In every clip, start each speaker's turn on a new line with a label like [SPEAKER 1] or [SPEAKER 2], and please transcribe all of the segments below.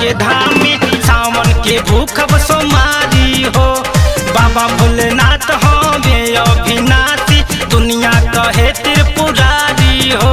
[SPEAKER 1] के धाम में सावन के भूखब सोमारी हो बाबा भोलेनाथ हमें अभिनाशी दुनिया कहे त्रिपुरारी हो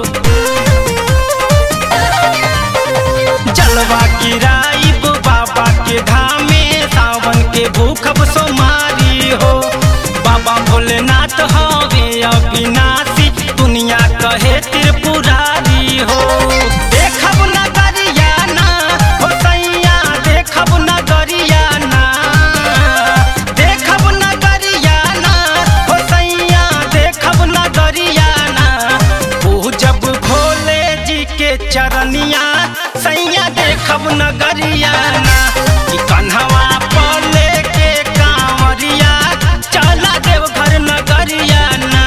[SPEAKER 1] जलवा गिराइब बाबा के धाम में सावन के भूखब सोमारी हो बाबा भोलेनाथ हवे अविनाशी दुनिया कहे त्रिपुरारी हो देखब नगरिया ना हो सैया देखब नगरिया ना देखब नगरिया ना हो सैया देखब नगरिया ना पूजब भोले जी के चरनिया सैया देखब नगरिया ना कि कन्हवा पर लेके कांवरिया चला देवघर नगरिया ना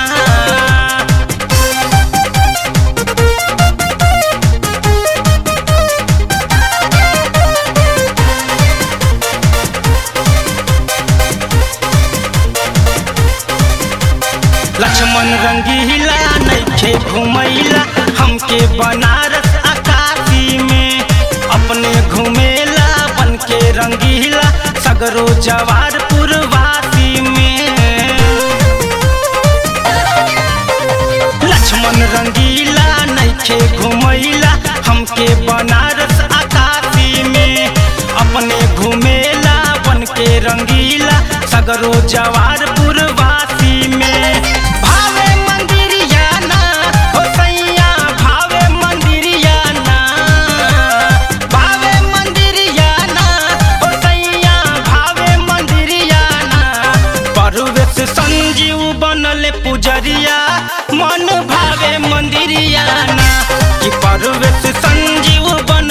[SPEAKER 1] लक्ष्मण रंगीला नैखे घुमैला हमके बनारस अकाशी में अपने घुमेला बन के रंगीला सगरो जवार पुरवासी में लक्ष्मण रंगीला नैखे घुमैला हमके बनारस अकाशी में अपने घुमेला बन के रंगीला सगरो जवार पुरवासी में भावे मंदिरिया ना हो सैया भावे मंदिरिया ना भावे मंदिरिया ना हो सैया भावे मंदिरिया ना परवेश संजीव बनल पुजरिया मन भावे मंदिरिया ना कि परवेश संजीव बन